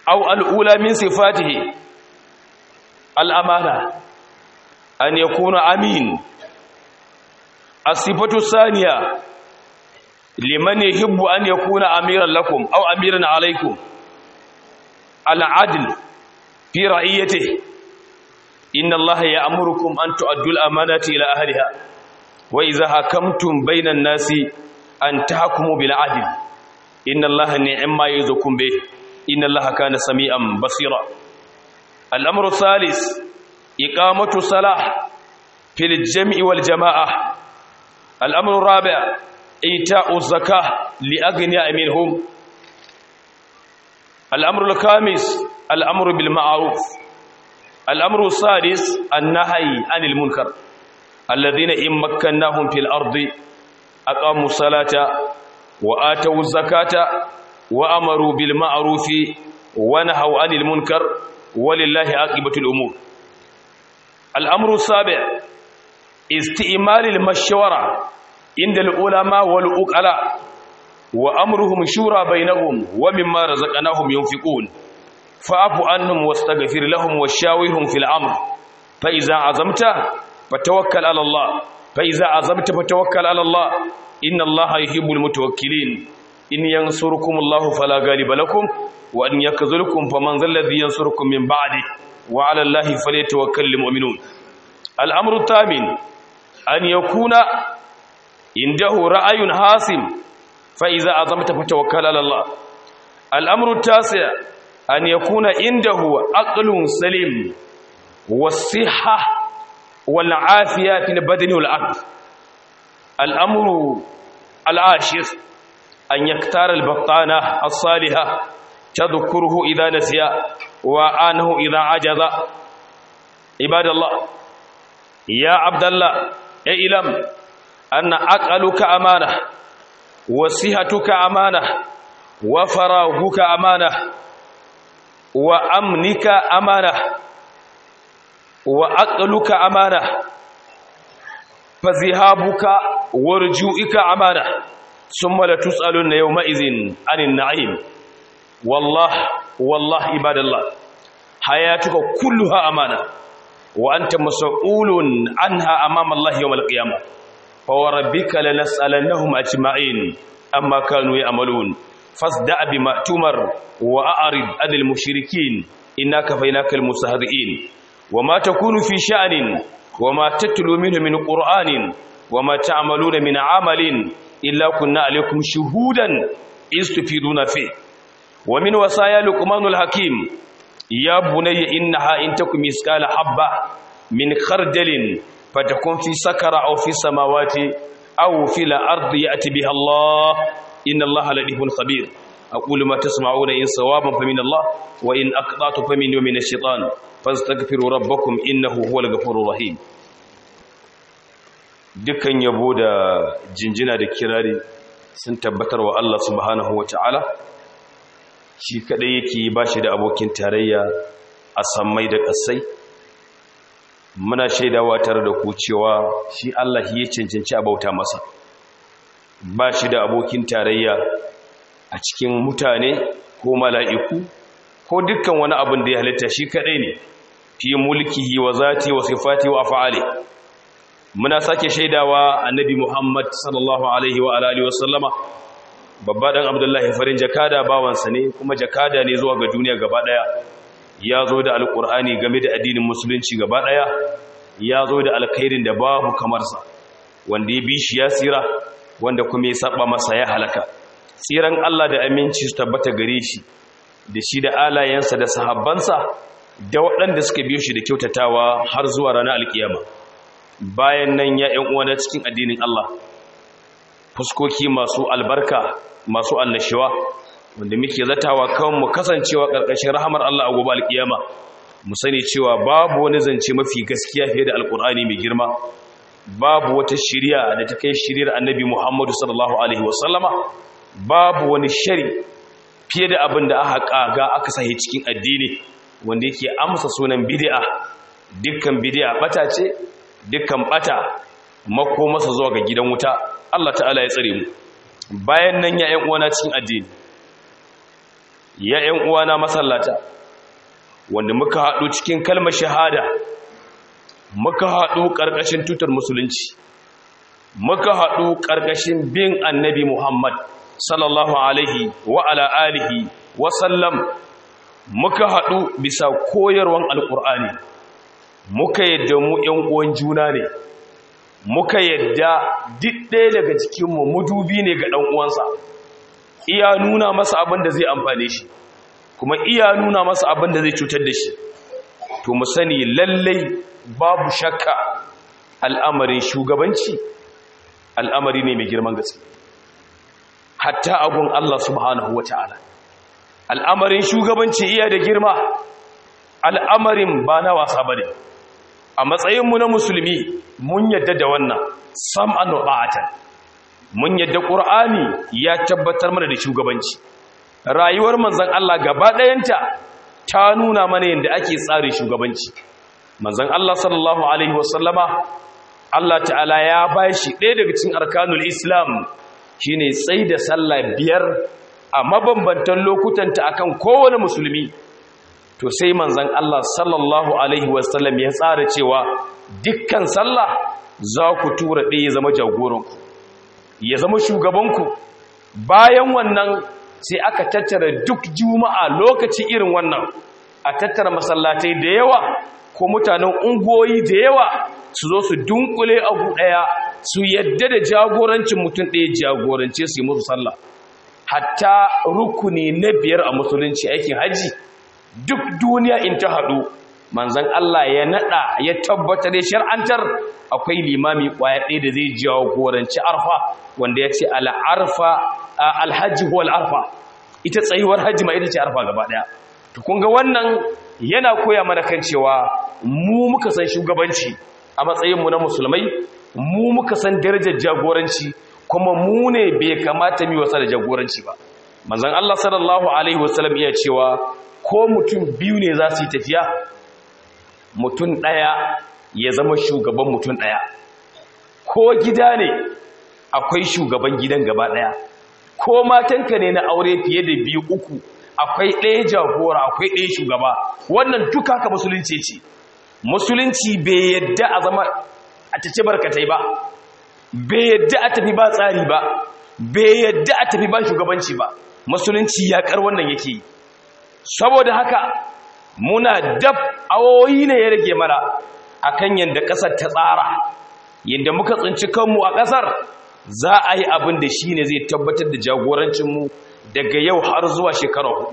أو الأولى من صفاته الأمانة أن يكون أمين الصفة الثانية لمن يحب أن يكون أميرا لكم أو أميرا عليكم العدل في رعيته إن الله يأمركم أن تؤدوا الأمانة إلى أهلها وإذا حكمتم بين الناس أن تحكموا بالعدل إن الله نعم ما يعظكم به إن الله كان سميعا بصيرا الأمر الثالث إقامة الصلاة في الجمع والجماعة الأمر الرابع إيتاء الزكاة لأغنياء منهم الأمر الخامس الأمر بالمعروف الأمر السادس النهي عن المنكر الذين إن مكناهم في الأرض أقاموا الصلاة وآتوا الزكاة وأمروا بالمعروف ونهوا عن المنكر ولله عاقبة الأمور الأمر السابع استئمال المشورة عند العلماء والعقلاء وأمرهم شورى بينهم ومما رزقناهم ينفقون فاعف عنهم واستغفر لهم وشاورهم في الأمر فإذا عزمت فتوكل على الله فإذا عزمت فتوكل على الله إن الله يحب المتوكلين إن ينصركم الله فلا غالب لكم وأن يكذلكم فمن ذا الذي ينصركم من بعده وعلى الله فليتوكل المؤمنون الأمر الثامن أن يكون عنده رأي حاسم فإذا عزمت فتوكل على الله الأمر التاسع أن يكون عنده عقل سليم والصحة والعافية في البدن والعقل الأمر العاشر أن يختار البطانة الصالحة تذكره إذا نسي وآنه إذا عجز عباد الله يا عبد الله اعلم أن عقلك أمانة وصحتك أمانة وفراغك أمانة وأمنك أمانة وعقلك أمانة فذهابك ورجوئك أمانة ثم لتسألن يومئذ عن النعيم والله والله عباد الله حياتك كلها أمانة وأنت مسؤول عنها أمام الله يوم القيامة فوربك لنسألنهم أجمعين أما كانوا يعملون فاصدع بما تمر وأعرض عن المشركين إنا كفيناك المستهزئين وما تكون في شأن وما تتلو منه من قرآن وما تعملون من عمل إلا كنا عليكم شهودا إذ تفيدون فيه ومن وصايا لقمان الحكيم يا بني إنها إن تكن مثقال حبة من خردل فتكون في سكرة أو في السماوات أو في الأرض يأتي بها الله إن الله لطيف خبير أقول ما تسمعون إن صوابا فمن الله وإن أقطعت فمن ومن الشيطان فاستغفروا ربكم إنه هو الغفور الرحيم dukkan yabo da jinjina da kirari sun tabbatar wa Allah subhanahu wa ta'ala shi kadai yake ba shi da abokin tarayya a sammai da ƙasai muna shaidawa tare da ku cewa shi Allah ya cancanci a bauta masa ba shi da abokin tarayya a cikin mutane ko mala'iku ko dukkan wani abin da ya halitta shi kadai ne fi mulkihi wa zati wa sifati wa af'ali muna sake shaidawa annabi Muhammad sallallahu alaihi wa alihi wa sallama babba dan Abdullahi farin jakada bawansa ne kuma jakada ne zuwa ga duniya gaba daya ya zo da alkur'ani game da addinin musulunci gaba daya ya zo da alkhairin da babu kamar sa wanda ya bi shi ya tsira wanda kuma ya saba masa ya halaka tsiran Allah da aminci su tabbata gare shi da shi da alayensa da sahabbansa da waɗanda suka biyo shi da kyautatawa har zuwa ranar alkiyama bayan nan ya ƴan uwa cikin addinin Allah fuskoki masu albarka masu annashiwa wanda muke zatawa kan mu kasancewa ƙarƙashin rahamar Allah a gobe alkiyama mu sani cewa babu wani zance mafi gaskiya fiye da alkur'ani mai girma babu wata shiriya da ta kai shiriyar annabi Muhammadu sallallahu alaihi wasallama babu wani shari fiye da abin da aka kaga aka sahi cikin addini wanda yake amsa sunan bid'a dukkan bid'a bata ce dukkan bata mako masa zuwa ga gidan wuta Allah ta'ala ya tsare mu bayan nan ya ƴan uwana cikin addini ya ‘yan uwana masallata wanda muka haɗu cikin kalmar shahada muka haɗu ƙarƙashin tutar musulunci muka haɗu ƙarƙashin bin annabi muhammad sallallahu alaihi wa ala alihi wa sallam muka haɗu bisa koyarwan alƙur'ani muka yadda mu ‘yan uwan juna ne muka yadda duk ɗaya daga cikinmu mudubi ne ga ɗan uwansa iya nuna masa abin da zai amfane shi kuma iya nuna masa abin da zai cutar da shi to mu sani lallai babu shakka al'amarin shugabanci al'amari ne mai girman gaske hatta agun Allah subhanahu wata'ala al'amarin shugabanci iya da girma al'amarin ba na wasa bane a matsayinmu na musulmi mun yadda da wannan sam'an ba'atan mun yadda ƙur'ani ya tabbatar mana da shugabanci rayuwar manzan Allah gaba ɗayanta ta nuna mana yadda ake tsari shugabanci manzan Allah sallallahu alaihi wasallama Allah ta'ala ya ba shi ɗaya daga cikin arkanul islam shine tsai da sallah biyar a mabambantan lokutanta akan kowane musulmi to sai manzan Allah sallallahu alaihi wasallam ya tsara cewa dukkan sallah za ku tura ɗaya ya zama jagoranku ya zama shugabanku bayan wannan sai aka tattara duk juma'a lokaci irin wannan a tattara masallatai da yawa ko mutanen ungoyi da yawa su zo su dunkule abu ɗaya su yadda da jagorancin mutum ɗaya jagorance su yi musu sallah hatta rukuni na biyar a musulunci aikin hajji duk duniya in ta haɗu manzan Allah ya naɗa ya tabbatar ya shar'antar akwai limami ƙwaya ɗaya da zai jagoranci arfa wanda ya ce al'arfa alhaji ko al'arfa ita tsayuwar hajji ma ita ce arfa gaba ɗaya to kun ga wannan yana koya mana kan cewa mu muka san shugabanci a matsayinmu na musulmai mu muka san darajar jagoranci kuma mu ne bai kamata mu wasa da jagoranci ba manzon Allah sallallahu alaihi wasallam iya cewa ko mutum biyu ne za su yi tafiya mutum ɗaya ya zama shugaban mutum ɗaya ko gida ne akwai shugaban gidan gaba ɗaya ko matanka ne na aure fiye da biyu uku akwai ɗaya jagora akwai ɗaya shugaba wannan duka haka musulunci ce musulunci bai yadda a zama a tace barkatai ba bai yadda a tafi ba tsari ba bai yadda a tafi ba shugabanci ba musulunci ya kar wannan yake yi saboda haka muna dab awoyi ne ya rage mana akan yadda ƙasar ta tsara yadda muka tsinci kanmu a ƙasar za a yi abin da shi ne zai tabbatar da jagorancinmu daga yau har zuwa shekara hudu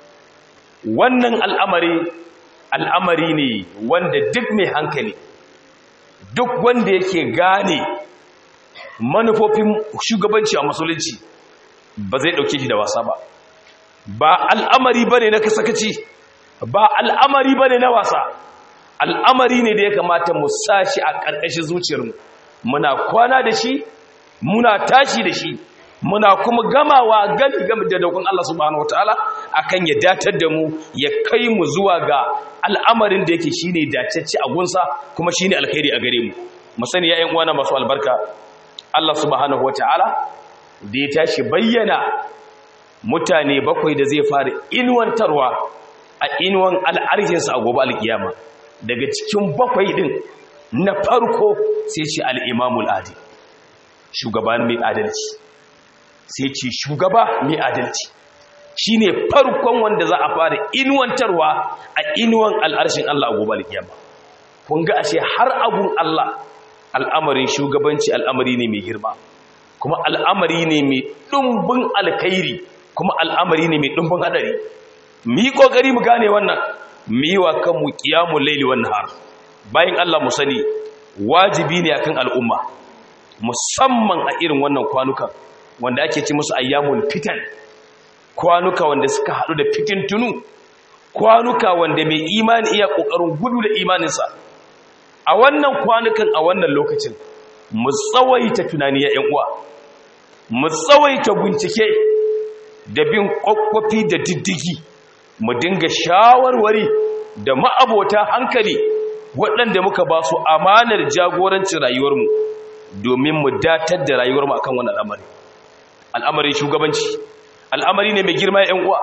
wannan al'amari al'amari ne wanda duk mai hankali duk wanda yake gane manufofin shugabanci a musulunci ba zai ɗauke shi da wasa ba ba al'amari ba ne na kasakaci ba al'amari ba ne na wasa al'amari ne da ya kamata mu sa shi a ƙarƙashin zuciyarmu muna kwana da shi muna tashi da shi muna kuma gamawa gami gami da daukun Allah subhanahu wataala akan ya datar da mu ya kai mu zuwa ga al'amarin da yake shine dacacce a gunsa kuma shine alkhairi a gare mu mu sani ya ƴan uwana masu albarka Allah subhanahu wataala da ya tashi bayyana mutane bakwai da zai fara inuwantarwa a inuwan al'arshinsa a gobe alkiyama daga cikin bakwai din na farko sai ce al'imamul adil shugaba mai adalci sai ce shugaba mai adalci shi ne farkon wanda za a fara inuwantarwa a inuwan al'arshin Allah a gobe alkiyama kun ga ashe har abun Allah al'amarin shugabanci al'amari ne mai girma kuma al'amari ne mai ɗumbin alkairi kuma al'amari ne mai ɗumbin hadari mu yi ƙoƙari mu gane wannan mu yi wa kanmu ƙiyamun laili wannan har bayan Allah mu sani wajibi ne akan al'umma musamman a irin wannan kwanukan wanda ake ci musu ayyamul fitan kwanuka wanda suka haɗu da fitin tunu kwanuka wanda mai imani iya ƙoƙarin gudu da imaninsa a wannan kwanukan a wannan lokacin mu tsawaita tunani ya ‘yan uwa mu tsawaita bincike da bin ƙwaƙwafi da diddigi mu dinga shawarwari da ma'abota hankali waɗanda muka ba su amanar jagorancin rayuwarmu domin mu datar da rayuwarmu akan wannan al'amari al'amarin shugabanci al'amari ne mai girma ‘yan uwa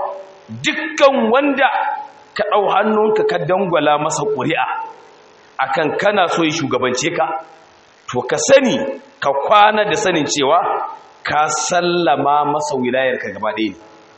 dukkan wanda ka ɗau hannunka ka dangwala masa ƙuri'a akan kana so yi shugabance ka to ka sani ka kwana da sanin cewa ka sallama masa wilayarka gaba ɗaya ne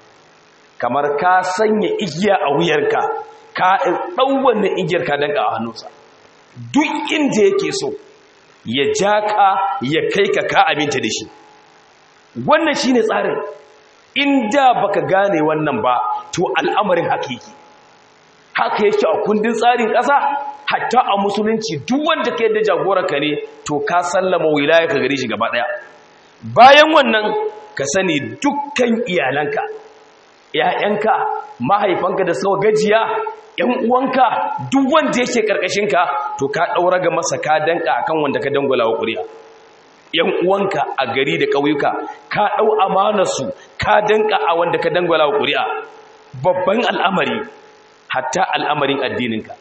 kamar ka sanya igiya a wuyarka ka ɗau wannan igiyar ka danka a hannunsa duk inda yake so ya ja ka ya kai ka ka aminta da shi wannan shi ne tsarin inda baka gane wannan ba to al'amarin hakiki haka yake a kundin tsarin ƙasa hatta a musulunci duk wanda ka yadda jagoranka ne to ka sallama wilaya ka gare shi gaba ɗaya bayan wannan ka sani dukkan iyalanka ‘ya'yanka mahaifanka da suka gajiya ‘yan uwanka duk wanda yake ƙarƙashinka to ka ɗaura ga masa ka danka akan wanda ka dangwala wa ƙuri'a ‘yan uwanka a gari da ƙauyuka ka ɗau amanarsu ka danka a wanda ka dangwala wa ƙuri'a babban al'amari hatta al'amarin addininka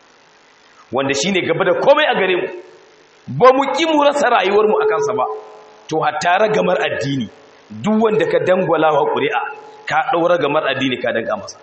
wanda shi ne gaba da komai a gare mu ba mu ƙi mu rasa rayuwarmu a kansa ba to hatta ragamar addini duk wanda ka dangwala wa ƙuri'a ka ɗaura gamar addini ka danka masa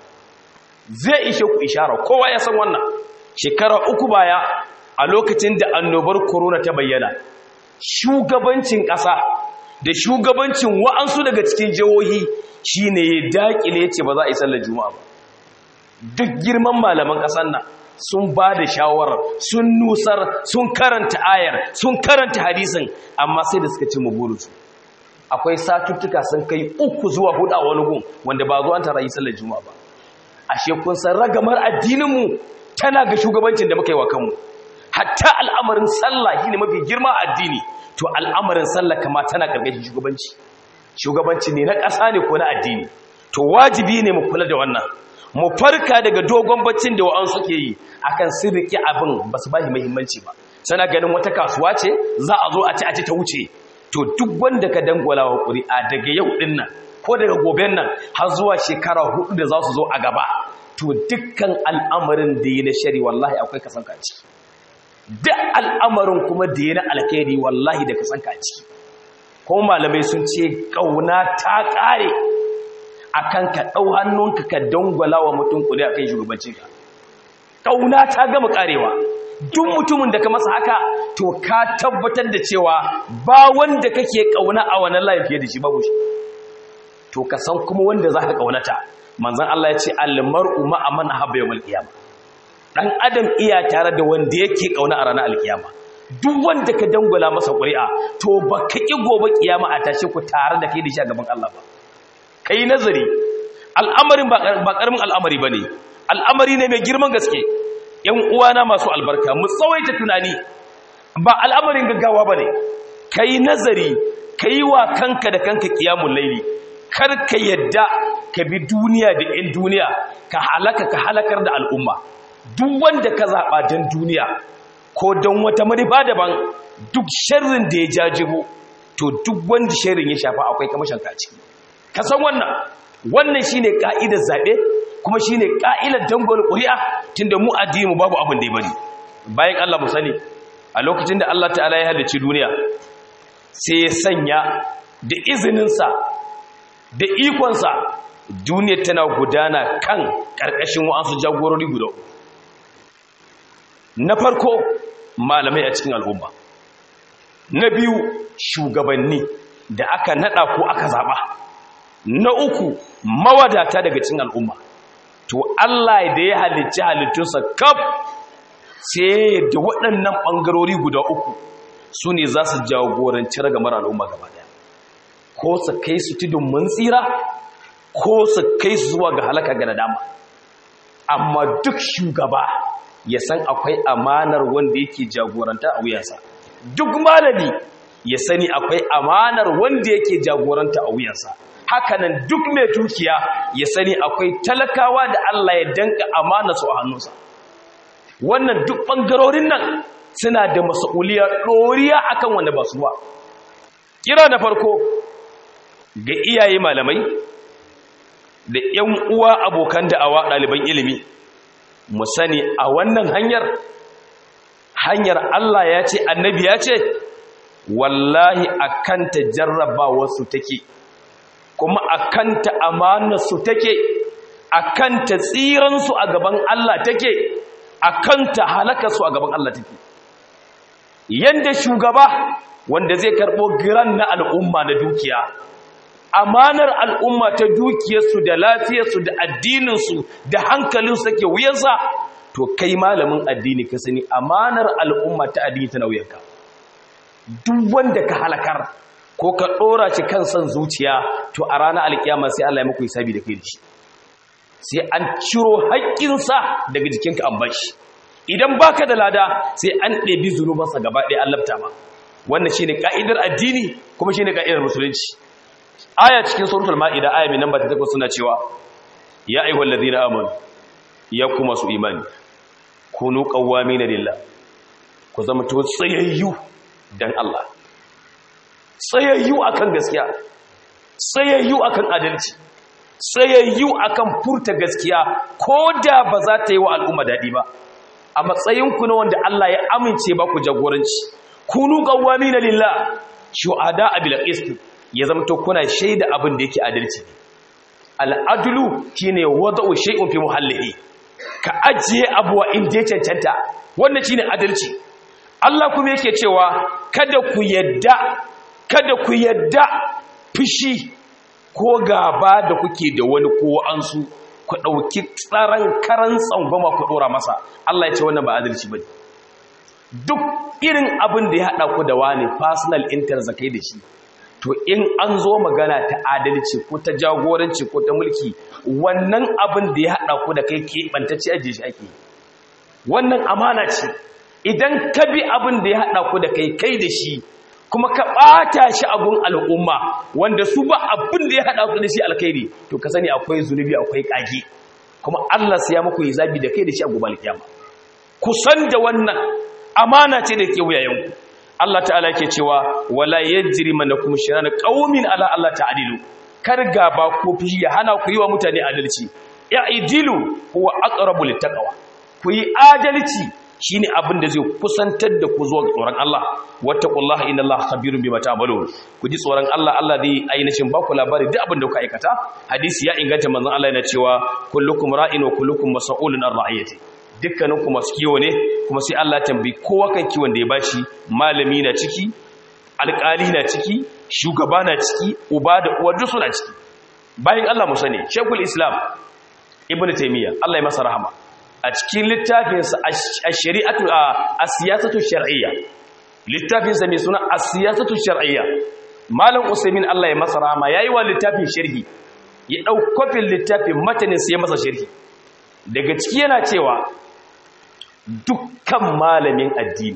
zai ishe ku ishara kowa ya san wannan shekara uku baya a lokacin da annobar corona ta bayyana shugabancin ƙasa da shugabancin wa'ansu daga cikin jihohi shine ya daƙile ce ba za a yi sallar juma'a ba duk girman malaman ƙasar nan sun ba da shawarar sun nusar sun karanta ayar sun karanta hadisin amma sai da suka ci burinsu akwai satuttuka sun kai uku zuwa hudu a wani gun wanda ba zuwa tara yi sallar juma'a ba ashe kun san ragamar addininmu tana ga shugabancin da muka yi wa kanmu hatta al'amarin sallah shine mafi girma addini to al'amarin sallah kama tana karkashin shugabanci shugabanci ne na ƙasa ne ko na addini to wajibi ne mu kula da wannan mu farka daga dogon baccin da wa'an suke yi akan sun riƙe abin ba su ba shi muhimmanci ba sana ganin wata kasuwa ce za a zo a ci a ci ta wuce to duk wanda ka dangwala wa ƙuri'a daga yau ɗin nan ko daga goben nan har zuwa shekara hudu da za su zo a gaba to dukkan al'amarin da yi na shari wallahi akwai kasan kaci duk al'amarin kuma da yi na alkhairi wallahi da kasan kaci ko malamai sun ce ƙauna ta ƙare akan ka ɗau hannunka ka dangwala wa mutum ƙuri'a kai shugabanci ka ƙauna ta gama ƙarewa duk mutumin da ka masa haka to ka tabbatar da cewa ba wanda kake kauna a wannan layin fiye da shi babu shi to ka san kuma wanda za ka kaunata manzon Allah ya ce almar'u ma'a man habba yawmal qiyama dan adam iya tare da wanda yake kauna a ranar alkiyama duk wanda ka dangwala masa ƙuri'a to ba ka ki gobe kiyama a tashi ku tare da kai da shi a gaban Allah ba kai nazari al'amarin ba karamin al'amari bane al'amari ne mai girman gaske ‘yan uwana masu albarka mu tsawaita tunani ba al'amarin gaggawa ba ne ka yi nazari ka yi wa kanka da kanka kiyamun laili kar ka yadda ka bi duniya da ‘yan duniya ka halaka ka halakar da al'umma duk wanda ka zaɓa don duniya ko don wata manufa daban duk sharrin da ya jajibo to duk wanda sharrin ya shafa akwai kamashin kaci ka san wannan wannan shine ka'idar zaɓe kuma shi ne ƙa'ilar dangol ƙuri'a tun da mu addini mu babu abin da ya bari bayan Allah mu sani a lokacin da Allah ta'ala ya halicci duniya sai ya sanya da izininsa da ikonsa duniyar tana gudana kan ƙarƙashin wa'ansu jagorori guda na farko malamai a cikin al'umma na biyu shugabanni da aka naɗa ko aka zaɓa na uku mawadata daga cikin al'umma to Allah da ya halicci halittunsa kaf sai da waɗannan ɓangarori guda uku su ne za su jagoranci ragamar al'umma gaba ɗaya ko su kai su tudun mun tsira ko su kai su zuwa ga halaka ga nadama amma duk shugaba ya san akwai amanar wanda yake jagoranta a wuyansa duk malami ya sani akwai amanar wanda yake jagoranta a wuyansa hakanan duk mai dukiya ya sani akwai talakawa da Allah ya danka amana su a hannunsa wannan duk bangarorin nan suna da mas'uliyar doriya akan wanda ba su ba kira da farko ga iyaye malamai da ƴan uwa abokan da'awa ɗaliban ilimi mu sani a wannan hanyar hanyar Allah ya ce annabi ya ce wallahi akanta jarrabawarsu take kuma a kanta amanarsu take akan ta tsiransu a gaban Allah take akan ta halaka su a gaban Allah take yanda shugaba wanda zai karbo giran na al'umma na dukiya amanar al'umma ta dukiyarsu da lafiyarsu da addininsu da hankalinsu take wuyansa to kai malamin addini ka sani amanar al'umma ta addini ta nauyanka duk wanda ka halakar ko ka dora shi kan son zuciya to a ranar alkiyama sai Allah ya muku hisabi da kai da shi sai an ciro haƙƙinsa daga jikinka an bashi idan baka da lada sai an ɗebi zunubansa gaba ɗaya an lafta ma wannan shine ka'idar addini kuma shine ka'idar musulunci aya cikin suratul maida aya mai namba 8 suna cewa ya ayyuhal ladina amanu ya kuma su imani kunu qawwamina lillah ku zama to tsayayyu dan Allah tsayayyu akan gaskiya tsayayyu akan adalci tsayayyu akan furta gaskiya koda ba za ta yi wa al'umma dadi ba a matsayinku na wanda Allah ya amince ba ku jagoranci kunu qawwamina lillah shuhada bil qist ya zamto kuna shaida abin da yake adalci al'adulu shine wada'u shay'un fi muhallihi ka ajiye abuwa inda ya cancanta wannan shine adalci Allah kuma yake cewa kada ku yadda kada ku yadda fushi ko gaba da kuke da wani ko an su ku dauki tsaran karan tsangwama ku dora masa Allah ya ce wannan ba adalci bane duk irin abin da ya hada ku da wani personal interest zakai da shi to in an zo magana ta adalci ko ta jagoranci ko ta mulki wannan abin da ya haɗa ku da kai keɓantacce ajiye shi ake wannan amana ce idan ka bi abin da ya haɗa ku da kai kai da shi kuma ka ɓata shi abun al'umma wanda su ba abin da ya haɗa ku da shi alkhairi to ka sani akwai zunubi akwai ƙage kuma Allah sai ya muku yi zabi da kai da shi a gobe alkiyama ku san da wannan amana ce da ke wuyayenku Allah ta'ala ke cewa wala yajri manakum shirana qaumin ala Allah ta'dilu kar gaba ko fi ya hana ku yi wa mutane adalci ya'idilu huwa aqrabu littaqwa ku yi adalci shine abin da zai kusantar da ku zuwa tsoron Allah wattaqullaha innallaha khabirun bima ta'malun ku ji tsoron Allah Allah zai ainihin ba ku labari duk abin da kuka aikata hadisi ya inganta manzon Allah yana cewa kullukum ra'in wa kullukum mas'ulun an ra'iyati dukkaninku masu kiwo ne kuma sai Allah tambayi kowa kan kiwon da ya bashi malami na ciki alƙali na ciki shugaba na ciki uba da uwa duk suna ciki bayan Allah mu sani Sheikhul Islam Ibn Taymiyyah Allah ya masa rahama a cikin littafinsa ash-shari'atu as-siyasatu shar'iyya littafinsa mai suna as-siyasatu shar'iyya Malam Usaimin Allah ya masa rahama yayi wa littafin sharhi ya dau kofin littafin matanin sai ya masa sharhi daga ciki yana cewa dukkan malamin addini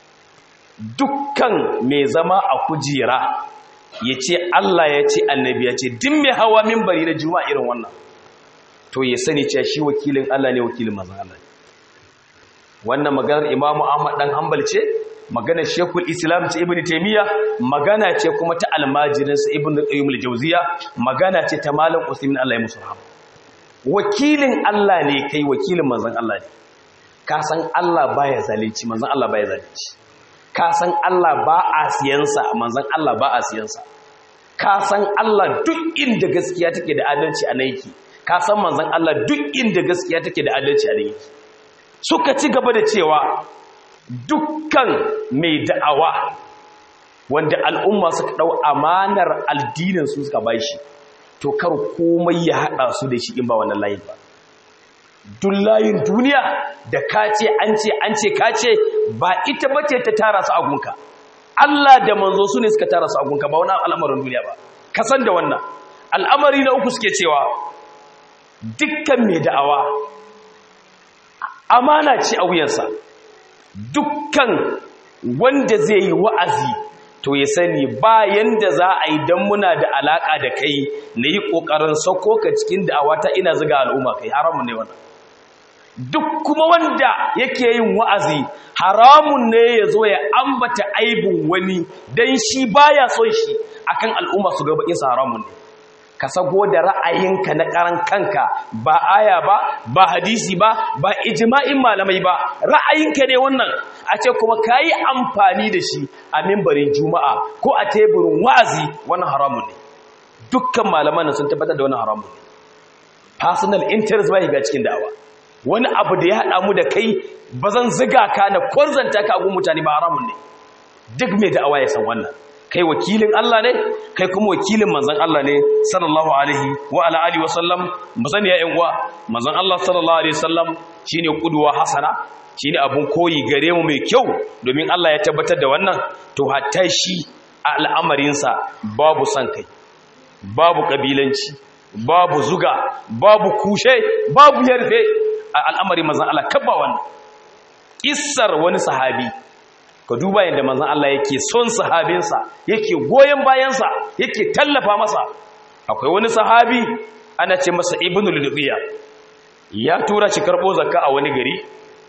dukkan mai zama a kujera ya ce Allah ya ce annabi ya ce din mai hawa mimbari na juma'a irin wannan to ya sani cewa shi wakilin Allah ne wakilin manzon Allah wannan maganar Imam Ahmad dan Hanbal ce maganar Sheikhul Islam ce Ibn Taymiyyah magana ce kuma ta almajirinsa Ibn Qayyim al-Jawziyya magana ce ta Malam Usaimin Allah ya musu rahama wakilin Allah ne kai wakilin manzon Allah ne ka san Allah baya zalunci manzon Allah baya zalunci ka san Allah ba a siyansa manzon Allah ba a siyansa ka san Allah duk inda gaskiya take da adalci a naiki ka san manzon Allah duk inda gaskiya take da adalci a naiki suka ci gaba da cewa dukkan mai da'awa wanda al'umma suka dau amanar addinin su suka bashi to kar komai ya hada su da shi in ba wannan layin ba duk layin duniya da kace an ce an ce kace ba ita bace ta tara su agunka Allah da manzo su ne suka tara su agunka ba wani al'amarin duniya ba ka san da wannan al'amari na uku suke cewa dukkan mai da'awa amana ce a wuyansa dukkan wanda zai yi wa'azi to ya sani bayan da za a yi don muna da alaƙa da kai na yi ƙoƙarin sauko ka cikin da'awata ina ziga al'umma kai haramun ne wannan duk kuma wanda yake yin wa'azi haramun ne ya zo ya ambata aibin wani don shi baya son shi akan al'umma su gaba insa haramun ne ka sago da ra'ayinka na karan kanka ba aya ba ba hadisi ba ba ijma'in malamai ba ra'ayinka ne wannan a ce kuma ka yi amfani da shi a mimbarin juma'a ko a teburin wa'azi wannan haramun ne dukkan malaman sun tabbatar da wannan haramun ne personal interest bai ga cikin da'awa wani abu da ya haɗa mu da kai ba zan ziga ka na kwarzanta ka agun mutane ba haramun ne duk mai da'awa ya san wannan kai wakilin Allah ne kai kuma wakilin manzon Allah ne sallallahu alaihi wa ala alihi wa sallam musani ya yan uwa manzon Allah sallallahu alaihi wasallam shine kudwa hasana shine abun koyi gare mu mai kyau domin Allah ya tabbatar da wannan to hatta shi al'amarinsa babu san kai babu kabilanci babu zuga babu kushe babu yarfe a al'amarin manzon Allah kabba wannan kissar wani sahabi ka duba yadda manzon Allah yake son sahabinsa yake goyen bayansa yake tallafa masa akwai wani sahabi ana ce masa ibnul lubiya ya tura shi karbo zakka a wani gari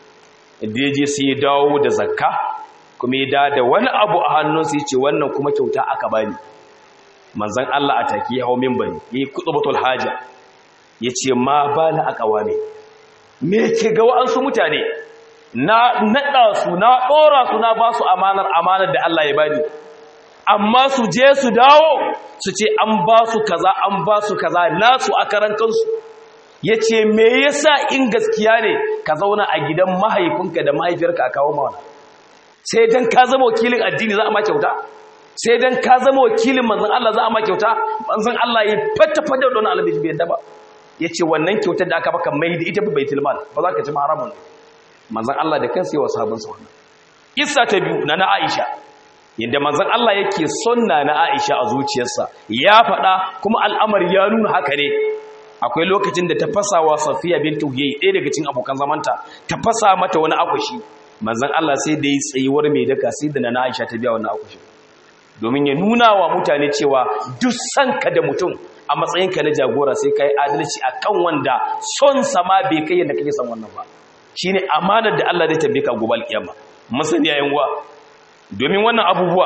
da ya je sai ya dawo da zakka kuma ya da da wani abu a hannunsa ya ce wannan kuma kyauta aka bani manzan Allah a take ya hau minbari ya yi kutubatul haja ya ce ma ba na akawame me ke ga wa'ansu mutane na naɗa su na ɗora su na ba su amanar amanar da Allah ya bani amma su je su dawo su ce an ba su kaza an ba su kaza nasu a karan kansu ya ce me yasa in gaskiya ne ka zauna a gidan mahaifinka da mahaifiyarka a kawo mawana sai dan ka zama wakilin addini za a ma kyauta sai dan ka zama wakilin manzon Allah za a ma kyauta manzon Allah ya fata fata da wani alabi bai yadda ba ya ce wannan kyautar da aka baka mai da ita baitul mal ba za ka ci haramun manzon Allah da kansa yawa sabon sa wannan kissa ta biyu na na Aisha yadda manzon Allah yake sonna na Aisha a zuciyarsa ya faɗa kuma al'amari ya nuna haka ne akwai lokacin da ta fasa wa Safiya bintu Huyay ɗaya daga cikin abokan zamanta ta fasa mata wani akushi manzon Allah sai da yi tsayuwar mai daka sai da na Aisha ta biya wannan akushi domin ya nuna wa mutane cewa duk sanka da mutum a matsayinka na jagora sai kai adalci akan wanda son sama bai kai yadda kake son wannan ba shine amanar da Allah zai tambaye ka gobe alkiyama musani yayin wa domin wannan abubuwa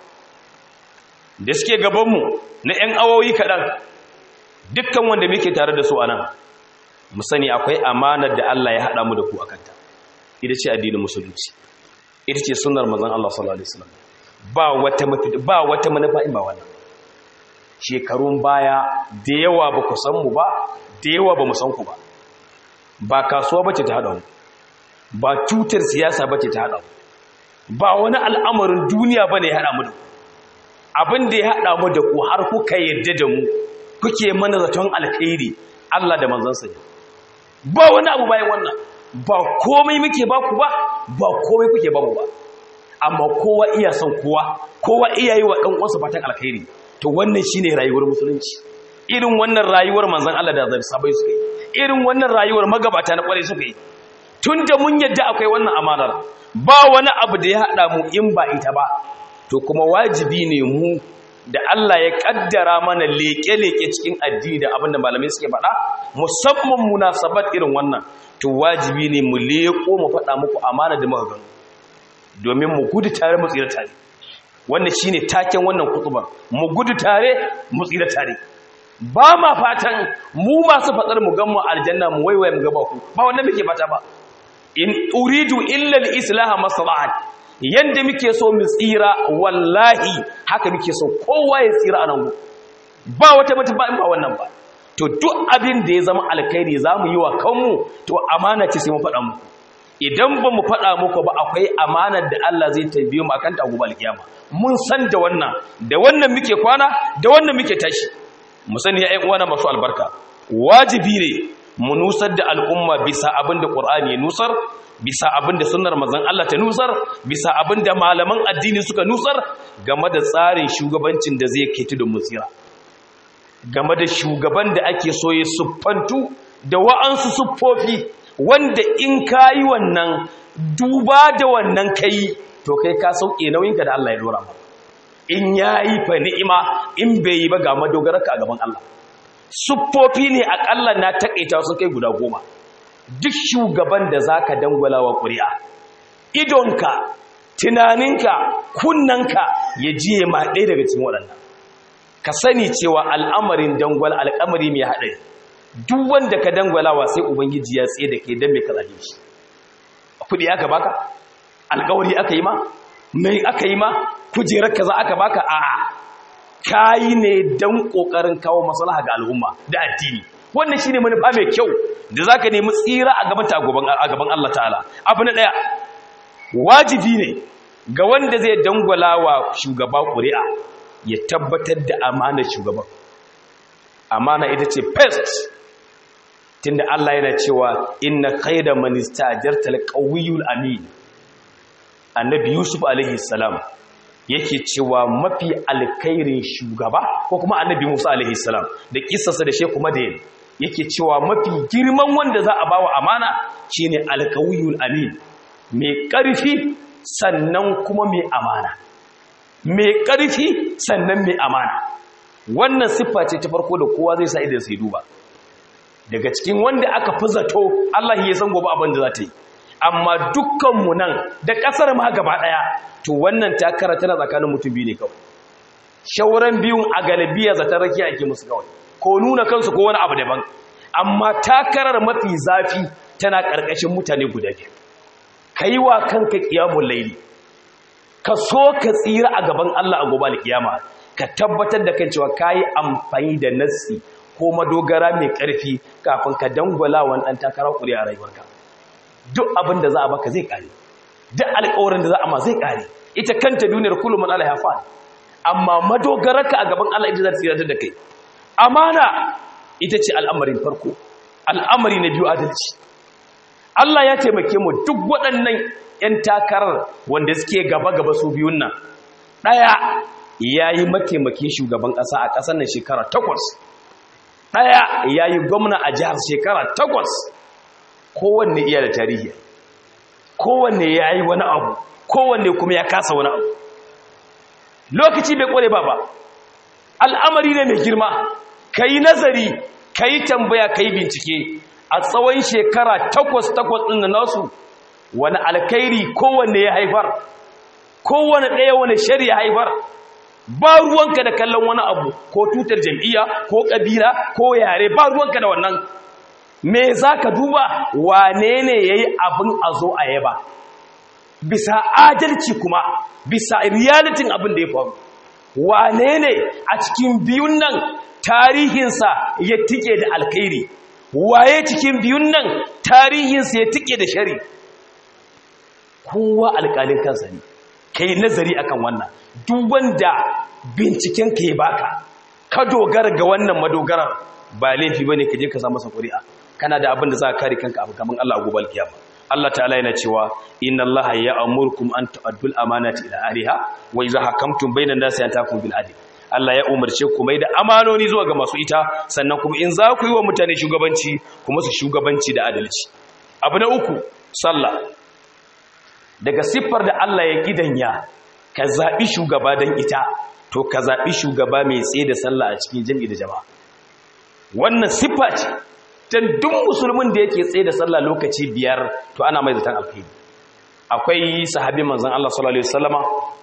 da suke gabanmu na 'yan awoyi kaɗan dukkan wanda muke tare da su a nan mu sani akwai amanar da Allah ya haɗa mu da ku a kanta ita ce addinin musulunci ita ce sunar mazan Allah sallallahu Alaihi wasallam ba wata ba wata manufa in ba wannan shekarun baya da yawa ba ku san mu ba da yawa ba mu san ku ba ba kasuwa bace ta haɗa mu ba cutar siyasa bace ta haɗa mu ba wani al'amarin duniya bane ya haɗa mu da ku abin da ya haɗa mu da ku har kuka yadda da mu kuke mana zaton alkhairi Allah da manzansa ne ba wani abu bayan wannan ba komai muke ba ku ba ba komai kuke ba mu ba amma kowa iya son kowa kowa iya yi wa ɗan uwansa fatan alkhairi to wannan shine rayuwar musulunci irin wannan rayuwar manzon Allah da zai sabai suka yi irin wannan rayuwar magabata na kware suka yi tunda mun yadda akwai wannan amanar ba wani abu da ya haɗa mu in ba ita ba to kuma wajibi ne mu da Allah ya kaddara mana leke-leke cikin addini da abinda malamai suke faɗa musamman munasabat irin wannan to wajibi ne mu leko mu faɗa muku amana da muka gano domin mu gudu tare mu tsira tare wannan shine taken wannan kutuba mu gudu tare mu tsira tare ba ma fatan mu masu fatsar mu gan mu aljanna mu waiwaye mu gaba ku ba wannan muke fata ba in uridu illa al-islaha maslahat yadda muke so mu tsira wallahi haka muke so kowa ya tsira a nan ba wata mata ba in ba wannan ba to duk abin da ya zama alkhairi za mu yi wa kanmu to amana ce sai mu faɗa muku idan ba mu faɗa muku ba akwai amanar da Allah zai tambaye mu akan ta gobe alkiyama mun san da wannan da wannan muke kwana da wannan muke tashi mu sani ya ƴan uwana masu albarka wajibi ne mu nusar da al'umma bisa abin da Qur'ani ya nusar bisa abin da sunnar mazan Allah ta nusar bisa abin da malaman addini suka nusar game da tsarin shugabancin da zai kai tudun musira game da shugaban da ake so ya siffantu da wa'ansu siffofi wanda in kayi wannan duba da wannan kai to kai ka sauke nauyinka da Allah ya dora ba in yayi fa ni'ima in bai yi ba ga madogararka a gaban Allah siffofi ne akalla na takaita su kai guda goma duk shugaban da za ka dangwala wa ƙuri'a idonka tunaninka kunnanka ya jiye ma ɗaya daga cikin waɗannan ka sani cewa al'amarin dangwala al'amari mai haɗari duk wanda ka dangwalawa sai ubangiji ya tsaye da ke don mai kalaje shi kuɗi aka baka alƙawari aka yi ma mai aka yi ma kujerar ka za aka baka a'a kayi ne don ƙoƙarin kawo maslaha ga al'umma da addini wannan shine manufa mai kyau da zaka nemi tsira a gaban ta a gaban Allah ta'ala abu na daya wajibi ne ga wanda zai dangwala wa shugaba ƙuri'a ya tabbatar da amanar shugaban amana ita ce first tunda Allah yana cewa inna khayra man istajarta alqawiyul amin annabi yusuf alaihi salam yake cewa mafi alkhairin shugaba ko kuma annabi musa alaihi salam da kissarsa da sheku madayin yake cewa mafi girman wanda za a bawa amana shine alqawiyul amin mai ƙarfi sannan kuma mai amana mai ƙarfi sannan mai amana wannan siffa ce ta farko da kowa zai sa idan sai duba daga cikin wanda aka fi zato Allah ya san gobe abin da za ta yi amma dukkanmu nan da ƙasar ma gaba ɗaya to wannan takara tana tsakanin mutum biyu ne kawai shauran biyun a galibiya zaton rakiya ake musu kawai ko nuna kansu ko wani abu daban amma takarar mafi zafi tana ƙarƙashin mutane guda biyu ka yi wa kanka ƙiyamun laili ka so ka tsira a gaban Allah a gobe alƙiyama ka tabbatar da kan cewa ka yi amfani da nassi ko madogara mai ƙarfi kafin ka dangwala wani ɗan takara ƙuri a rayuwarka duk abin da za a baka zai ƙare duk alƙawarin da za a ma zai ƙare ita kanta duniyar kullum man Allah ya fa amma madogararka a gaban Allah ita za ta tsira da kai amana ita ce al'amarin farko al'amari na biyu adalci Allah ya taimake mu duk waɗannan ‘yan takarar wanda suke gaba-gaba su biyun nan ɗaya ya yi mataimakin shugaban ƙasa a ƙasar nan shekara takwas ɗaya ya yi gwamna a jihar shekara takwas kowanne iya da tarihi kowanne ya yi wani abu kowanne kuma ya kasa wani abu lokaci bai ƙware ba ba al'amari ne mai girma ka yi nazari ka yi tambaya ka yi bincike a tsawon shekara takwas-takwas ɗin da nasu wani alkairi kowanne ya haifar kowane ɗaya wani shari ya haifar ba ruwanka da kallon wani abu ko tutar jam'iyya ko ƙabila ko yare ba ruwanka da wannan me za ka duba wane ne ya yi abin a zo a yaba bisa adalci kuma bisa realitin abin da ya faru wane ne a cikin biyun nan tarihinsa ya tike da alkairi waye cikin biyun nan tarihinsa ya tike da shari kowa alƙalin kansa ne ka yi nazari akan wannan duk wanda binciken ka yi baka ka dogara ga wannan madogarar ba laifi ba ne ka je ka samu ƙuri'a kana da abin da za ka kare kanka abu kamar Allah a gobe alkiyama Allah ta'ala yana cewa inna Allah ya amurkum an tu'addul amanati ila ahliha wa idza hakamtum bainan nasi an takum bil adl Allah ya umarce ku mai da amanoni zuwa ga masu ita sannan kuma in za ku yi wa mutane shugabanci kuma su shugabanci da adalci abu na uku sallah daga siffar da Allah ya gidanya ka zaɓi shugaba don ita to ka zaɓi shugaba mai tsaye da sallah a cikin jami'i da jama'a wannan siffa ce don duk musulmin da yake tsaye da sallah lokaci biyar to ana mai zaton alkhairi akwai sahabi manzon Allah sallallahu alaihi wasallama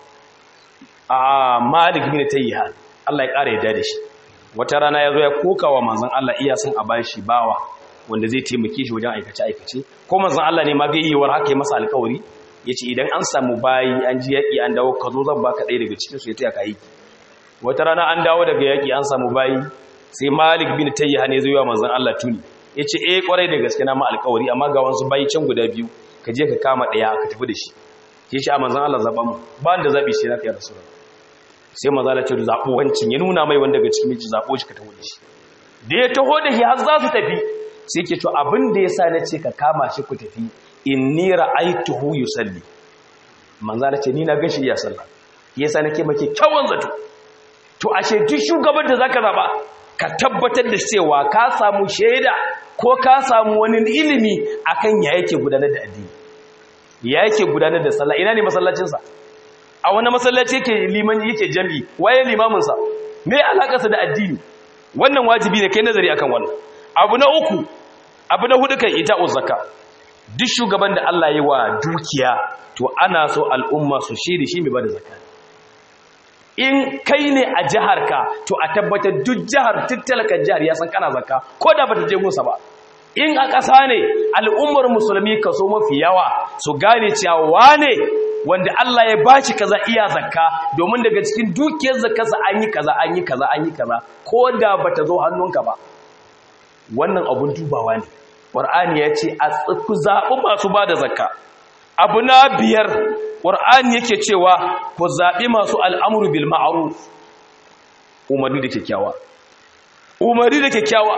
a Malik bin Tayyiha Allah ya ƙara yadda da shi wata rana ya zo ya koka wa manzon Allah iya son a bashi bawa wanda zai taimake shi wajen aikace aikace ko manzon Allah ne ma ga yiwuwar haka ya masa alkawari ya ce idan an samu bayi an ji yaƙi an dawo ka zo zan baka ɗaya daga cikinsu ya taya ka aiki wata rana an dawo daga yaƙi an samu bayi sai malik bin tayyiha ne zai yi wa manzon Allah tuni ya ce eh kwarai da gaske na ma alƙawari amma ga wasu bayi can guda biyu ka je ka kama ɗaya ka tafi da shi ya ce a manzon Allah zaɓa mu ba da zaɓi shi na kai rasu sai manzon Allah ce da zaɓo wancin ya nuna mai wanda daga cikin miji zaɓo shi ka taho da shi da ya taho da shi har za su tafi sai ke to abin da ya sa na ce ka kama shi ku tafi inni ra'aytuhu yusalli manzo Allah ce ni na gashi ya sallah yasa nake make kyawun zato to ashe duk shugaban da zaka zaba ka tabbatar da cewa ka samu shaida ko ka samu wani ilimi akan ya yake gudanar da addini ya yake gudanar da sallah ina ne masallacin sa a wani masallaci yake liman yake jami waye limamin sa me alakarsa da addini wannan wajibi ne kai nazari akan wannan abu na uku abu na hudu kan ita zakka duk shugaban da Allah yi wa dukiya to ana so al'umma su shiri shi mai bada zakka in kai ne a jiharka to a tabbatar duk jihar tattalakan jihar ya san kana zakka ko da bata je gunsa ba in a ƙasa ne al'ummar musulmi kaso mafi yawa su gane cewa wane wanda Allah ya bashi kaza iya zakka domin daga cikin dukiyar zakkarsa an yi kaza an yi kaza an yi kaza ko da bata zo hannunka ba wannan abun dubawa ne ƙwar'ani ya ce a ku zaɓi masu ba da zakka abu na biyar ƙwar'ani yake cewa ku zaɓi masu al'amuru bil ma'aruf umarni da kyakkyawa umarni da kyakkyawa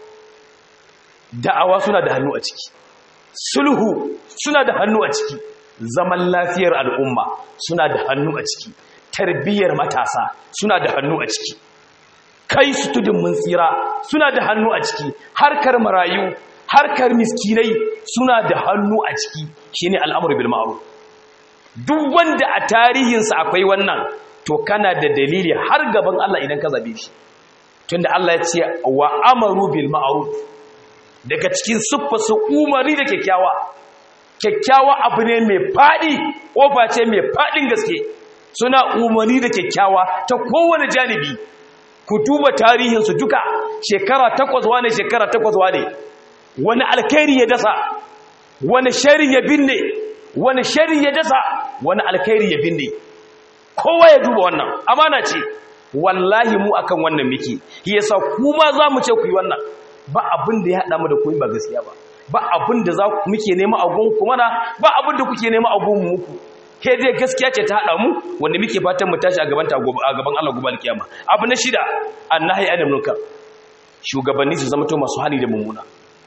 da'awa suna da hannu a ciki sulhu suna da hannu a ciki zaman lafiyar al'umma suna da hannu a ciki tarbiyyar matasa suna da hannu a ciki kai su tudun mun tsira suna da hannu a ciki harkar marayu harkar miskinai suna da hannu a ciki shine al'amru bil ma'ruf duk wanda a tarihinsa akwai wannan to kana da dalili har gaban Allah idan ka zabe shi tunda Allah ya ce wa amaru bil ma'ruf daga cikin siffa su umari da kyakkyawa kyakkyawa abu ne mai fadi kofa ce mai fadin gaske suna umari da kyakkyawa ta kowane janibi ku duba tarihinsu duka shekara takwas wane shekara takwas wane wani alkhairi ya dasa wani shari ya binne wani shari ya dasa wani alkhairi ya binne kowa ya duba wannan amana ce wallahi mu akan wannan miki yasa kuma za mu ce ku yi wannan ba abin da ya haɗa mu da ku ba gaskiya ba ba abin da za muke nema a gun ku mana ba abin da kuke nema a gun muku ke dai gaskiya ce ta haɗa mu wanda muke fatan mu tashi a gaban ta a gaban Allah gobe alkiyama abu na shida annahi anil munkar shugabanni su zama to masu hali da mummuna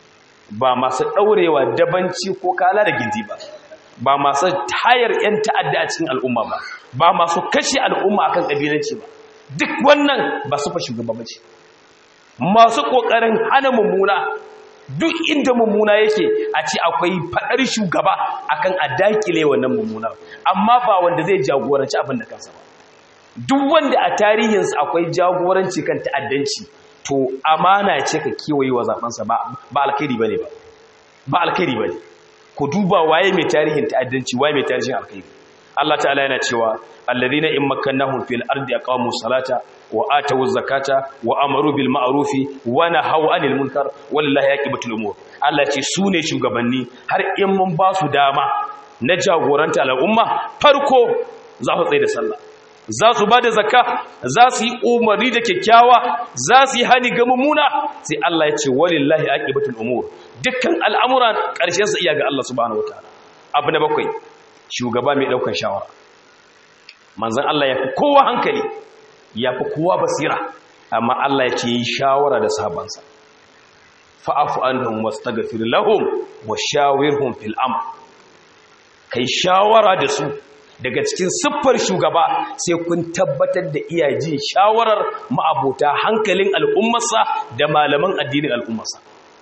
ba masu daurewa dabanci ko kala da gindi ba ba masu tayar yan ta'adda a cikin al'umma ba ba masu kashe al'umma akan kabilanci ba duk wannan ba su fa shugaba bace masu kokarin hana mummuna duk inda mummuna yake a ce akwai fadar shugaba akan a dakile wannan mummuna amma ba wanda zai jagoranci abin da kansa ba duk wanda a tarihinsa akwai jagoranci kan ta'addanci to amana ce ka kewaye wa zabansa ba ba alkhairi bane ba ba alkhairi bane ku duba waye mai tarihin ta'addanci waye mai tarihin alkhairi Allah ta'ala yana cewa alladhina in makkannahum fil ardi aqamu salata wa atu zakata wa amaru bil ma'rufi wa nahaw anil munkar wallahi yaqibatul umur Allah ce su ne shugabanni har in mun ba su dama na jagoranta al'umma farko za su tsaye da sallah za su ba da zakka za su yi umarni da kyakkyawa za su yi hani ga mummuna sai Allah ya ce walillahi aqibatul umur dukkan al'amuran ƙarshen sa iya ga Allah subhanahu wataala abu na bakwai shugaba mai daukar shawara manzon Allah ya fi kowa hankali ya fi kowa basira amma Allah ya ce yi shawara da sabansa fa'afu anhum wastaghfir lahum wa shawirhum fil amr kai shawara da su daga cikin siffar shugaba sai kun tabbatar da iya jin shawarar ma'abota hankalin al'ummarsa da malaman addinin al'ummarsa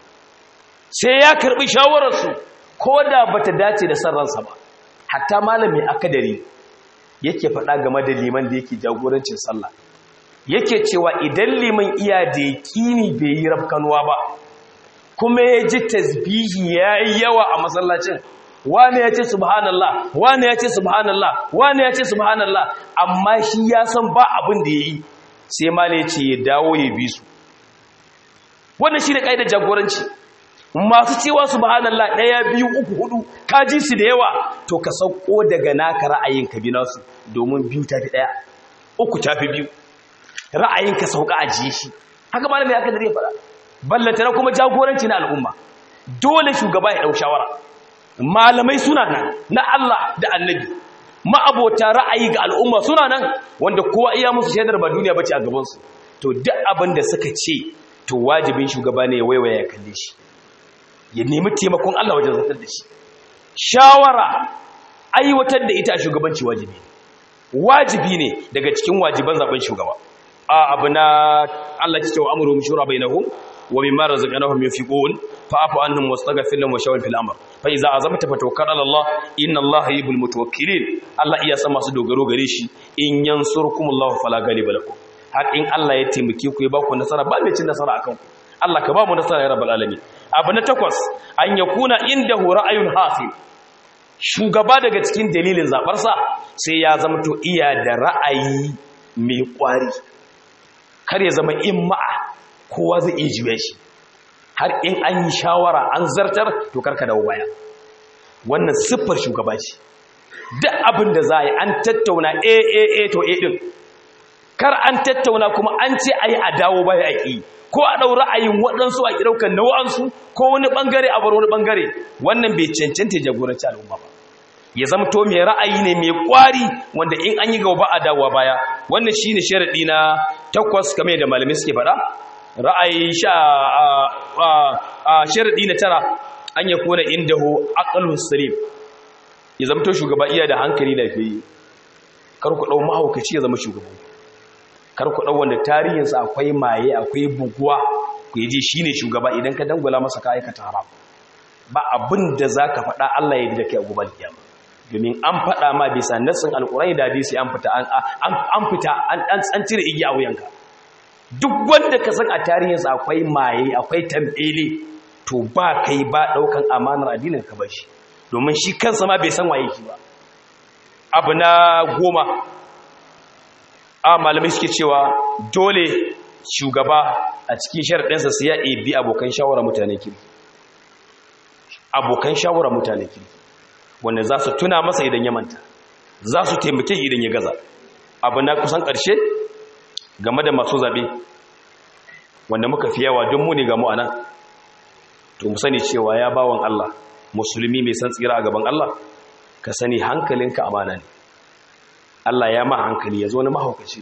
sai ya karbi shawararsu ko da bata dace da sarransa ba hatta malami akadari yake faɗa game da liman da yake jagorancin sallah yake cewa idan liman iya da yakini bai yi rafkanuwa ba kuma ya ji tasbihi ya yi yawa a masallacin wane ya ce subhanallah wane ya ce subhanallah wane ya ce subhanallah amma shi ya san ba abin da ya yi sai mala ya ce ya dawo ya bi su wannan shi da ƙa'idar jagoranci masu cewa subhanallah ɗaya biyu uku hudu ka ji su da yawa to ka sauko daga naka ra'ayin ka bi nasu domin biyu ta fi ɗaya uku ta fi biyu ra'ayin ka sauka ajiye shi haka malami aka dare fara ballantana kuma jagoranci na al'umma dole shugaba ya ɗau shawara malamai suna nan na Allah da annabi ma'abota ra'ayi ga al'umma suna nan wanda kowa iya musu shaidar ba duniya bace a gabansu to duk abin da suka ce to wajibin shugaba ne ya waiwaya ya kalle shi ya nemi taimakon Allah wajen zartar da shi shawara aiwatar da ita a shugabanci wajibi wajibi ne daga cikin wajiban zaben shugaba a abu na Allah ya ce wa amru shura bainahum wa mimma razaqnahum yunfiqun fa'fu anhum wastaghfir lahum wa shawir fil amr fa idza azamta fatawakkal ala Allah inna Allah yuhibbul mutawakkilin Allah iya san masu dogaro gare shi in yansurkumullahu fala ghaliba lakum har in Allah ya taimake ku ya ba ku nasara ba mai cin nasara akan ku Allah ka ba mu nasara ya rabbal alamin abu na takwas an yakuna indahu ra'ayun hasil shugaba daga cikin dalilin zabarsa sai ya zama to iya da ra'ayi mai kwari kar ya zama in ma'a kowa zai iya jiwe shi har in an yi shawara an zartar to karka dawo baya wannan siffar shugaba ce duk abin da za a yi an tattauna a a a to a din kar an tattauna kuma an ce a yi a dawo baya a ƙi ko a ɗau ra'ayin waɗansu a ɗaukan na wa'ansu ko wani ɓangare a bar wani ɓangare wannan bai cancanta jagoranci al'umma ba ya zama to mai ra'ayi ne mai ƙwari wanda in an yi gaba ba a dawowa baya wannan shine sharaɗi na takwas kamar da malamai suke faɗa ra'ayi sha a sharaɗi na tara an ya kona inda ho aqalus salim ya zama to shugaba iya da hankali lafiya kar ku ɗau mahaukaci ya zama shugaba kar ku ɗau wanda tarihinsa akwai maye akwai buguwa ku yi ji shi ne shugaba idan ka dangula masa ka aikata haram ba abin da za ka faɗa Allah ya yi da kai a gubar kiyama domin an faɗa ma bisa nassin alƙurai da hadisi an fita an fita an cire igiya a wuyanka duk wanda ka san a tarihinsa akwai maye akwai tambele to ba kai ba ɗaukan amanar addinin ka bar shi domin shi kansa ma bai san waye shi ba abu na goma a malamai suke cewa dole shugaba a cikin sharaɗinsa su ya bi abokan shawara mutane kiri abokan shawara mutane kiri wanda za su tuna masa idan ya manta za su taimake idan ya gaza abu na kusan ƙarshe game da masu zaɓe wanda muka fi yawa don muni ga mu'ana to mu sani cewa ya bawan Allah musulmi mai san tsira a gaban Allah ka sani hankalinka amana ne Allah ya ma hankali ya zo na mahaukaci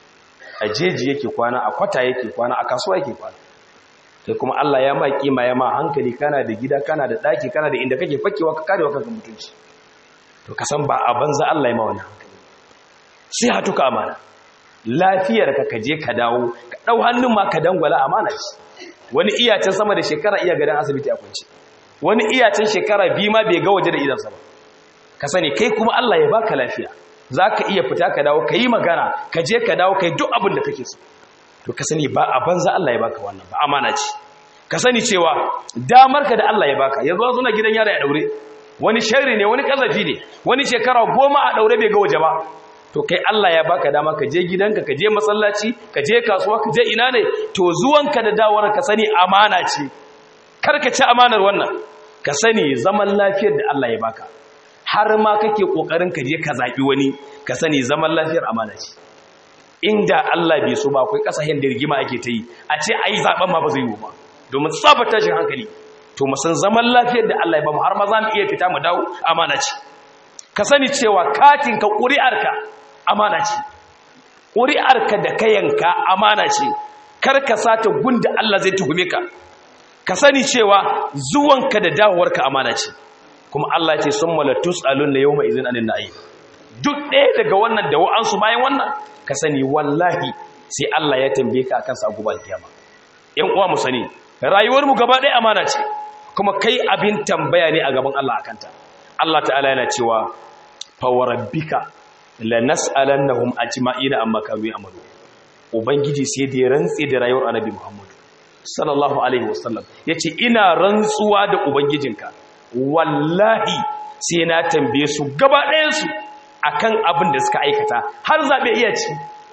a jeji yake kwana a kwata yake kwana a kasuwa yake kwana sai kuma Allah ya ma kima ya ma hankali kana da gida kana da daki kana da inda kake fakewa ka karewa kanka mutunci to ka san ba a banza Allah ya ma wannan hankali sai hatuka amana lafiyar ka kaje ka dawo ka dau hannun ma ka dangwala amana ce wani iyacin sama da shekara iya gadan asibiti a kwance wani iyacin shekara biyu ma bai ga waje da idansa ba ka sani kai kuma Allah ya baka lafiya za ka iya fita ka dawo ka yi magana ka je ka dawo ka yi duk abin da kake so to ka sani ba a banza Allah ya baka wannan ba amana ce ka sani cewa damar ka da Allah ya baka yanzu an na gidan yara ya daure wani sharri ne wani kazafi ne wani shekara goma a daure bai ga waje ba to kai Allah ya baka dama ka je gidanka ka je masallaci ka je kasuwa ka je ina ne to zuwanka da dawar ka sani amana ce kar ka ci amanar wannan ka sani zaman lafiyar da Allah ya baka har ma kake kokarin ka je ka zabi wani ka sani zaman lafiyar amana ce inda Allah bai so ba akwai kasashen da rigima ake ta yi a ce ai zaben ma ba zai yi ba domin tsaba tashin hankali to mu san zaman lafiyar da Allah ya bamu har ma za mu iya fita mu dawo amana ce ka sani cewa katin ka ƙuri'arka amana ce ƙuri'arka da kayanka amana ce kar ka sata gunda Allah zai tuhume ka ka sani cewa zuwanka da dawowarka amana ce kuma Allah ce sun malatus alun na yau mai izin anin na'ayi duk ɗaya daga wannan da wa'ansu bayan wannan ka sani wallahi sai Allah ya tambaye ka akan sabu ba kiyama ƴan uwa mu sani rayuwar mu gaba ɗaya amana ce kuma kai abin tambaya ne a gaban Allah akanta Allah ta'ala yana cewa fa warabbika lanas'alannahum ajma'ina amma kanu ya'malu ubangiji sai da ya rantse da rayuwar annabi Muhammad sallallahu alaihi wasallam yace ina rantsuwa da ubangijinka wallahi sai na tambaye su gaba ɗayansu a kan abin da suka aikata har zaɓe iya ci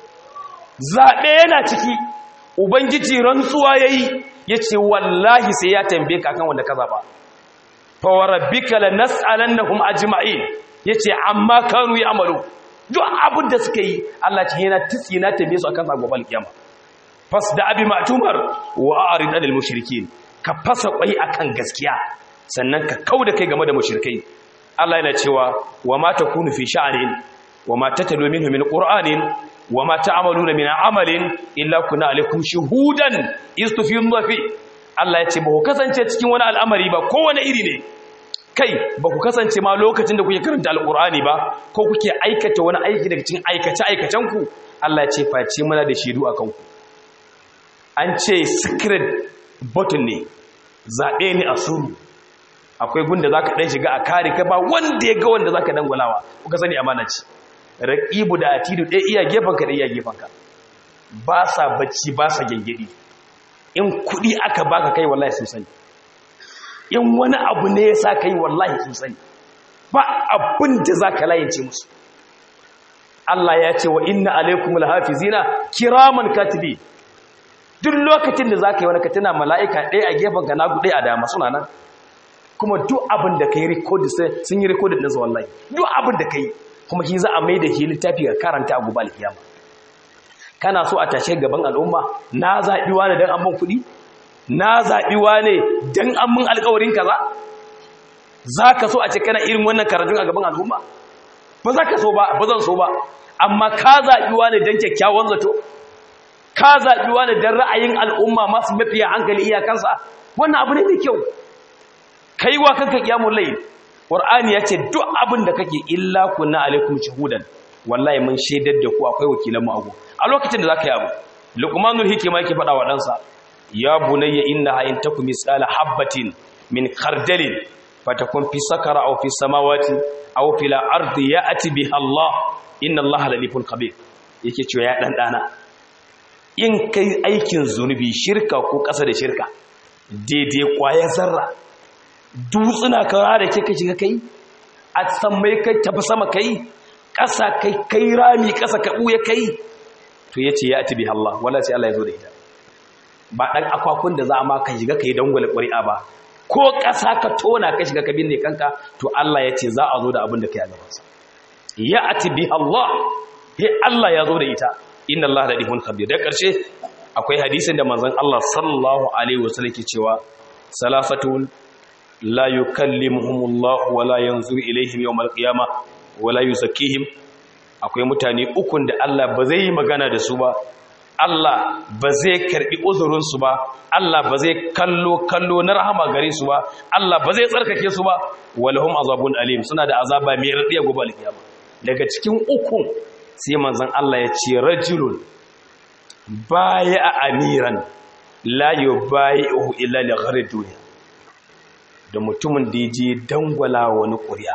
zaɓe yana ciki ubangiji rantsuwa ya yi ya ce wallahi sai ya tambaye ka kan wanda ka zaɓa fawarabbika la nas'alan na kuma ajima'in ya ce amma kanu ya amalu duk abin da suka yi allah ce yana tutsi na tambaye su a kan zagobal kiyama fas da abi matumar wa a'rid anil mushrikin ka fasa kwai akan gaskiya sannan ka kau da kai game da mushrikai Allah yana cewa wa ma takunu fi sha'anin wa ma tatalu minhu min qur'anin wa ma ta'maluna min amalin illa kunna alaikum shuhudan istufiduna fi Allah ya ce ba ku kasance cikin wani al'amari ba kowane iri ne kai ba ku kasance ma lokacin da kuke karanta alqur'ani ba ko kuke aikata wani aiki daga cikin aikace aikacen ku Allah ya ce face muna da shidu akan ku an ce secret button ne zaɓe ne a suru akwai gunda za ka ɗan shiga a kare ka ba wanda ya ga wanda za ka dangwalawa kuka sani amana ce raƙibu da atidu ɗaya iya gefanka ɗaya iya gefanka ba sa bacci ba sa gyangyaɗi in kuɗi aka baka kai wallahi sun sani in wani abu ne ya sa kai wallahi sun sani ba abin da za ka layance musu Allah ya ce wa inna alaikum alhafizina kiraman katibi duk lokacin da za ka yi wani katina mala'ika ɗaya a gefanka na ɗaya a dama suna nan kuma duk abin da ka yi rikodin sun yi rikodin ɗinsa wallahi duk abin da ka yi kuma shi za a mai da shi littafi ga karanta a gubal kiyama kana so a tashe gaban al'umma na zaɓi wane don an ban kuɗi na zaɓi wane don an mun alƙawarin kaza za ka so a ce kana irin wannan karatun a gaban al'umma ba za ka so ba ba zan so ba amma ka zaɓi wane don kyakkyawan zato ka zaɓi wane don ra'ayin al'umma masu mafiya hankali iyakansa wannan abu ne mai kyau kai wa kanka kiyamun layi ƙwar'ani ya ce duk abin da kake illa kunna alaikum shahudan wallahi mun shaidar da ku akwai wakilan mu abu a lokacin da zaka yi abu luqmanul hikima yake faɗa wa ɗansa ya bunayya innaha in takum misala habatin min khardalin fatakun fi sakara aw fi samawati aw fil ardi ya'ti biha Allah inna Allah latifun khabir yake cewa ya dan dana in kai aikin zunubi shirka ko ƙasa da shirka daidai kwaya zarra dutsuna kara da kika shiga kai a sammai kai tafi sama kai ƙasa kai kai rami ƙasa ka ɓuya kai to ya ce ya ati biha Allah wala sai Allah ya zo da ita ba ɗan akwakun da za a ma ka shiga ka yi dangwale ƙwari'a ba ko ƙasa ka tona ka shiga ka binne kanka to Allah ya ce za a zo da abin da ka yi a gabansa ya ati biha Allah ya Allah ya zo da ita inna Allah da dihun khabir da ƙarshe akwai hadisin da manzon Allah sallallahu alaihi wasallam ke cewa salafatun la yukallimuhumullahu wala yanzuru ilaihim yawmal qiyamah wala yuzakkihim akwai mutane ukun da Allah ba zai yi magana da su ba Allah ba zai karbi uzurin su ba Allah ba zai kallo kallo na rahama gare su ba Allah ba zai tsarkake su ba walahum azabun alim suna da azaba mai radiya gobe alkiyama daga cikin ukun sai manzon Allah ya ce rajulun baya amiran la yubayi'uhu illa li ghairi dunya da mutumin da ya je dangwala wani ƙuri'a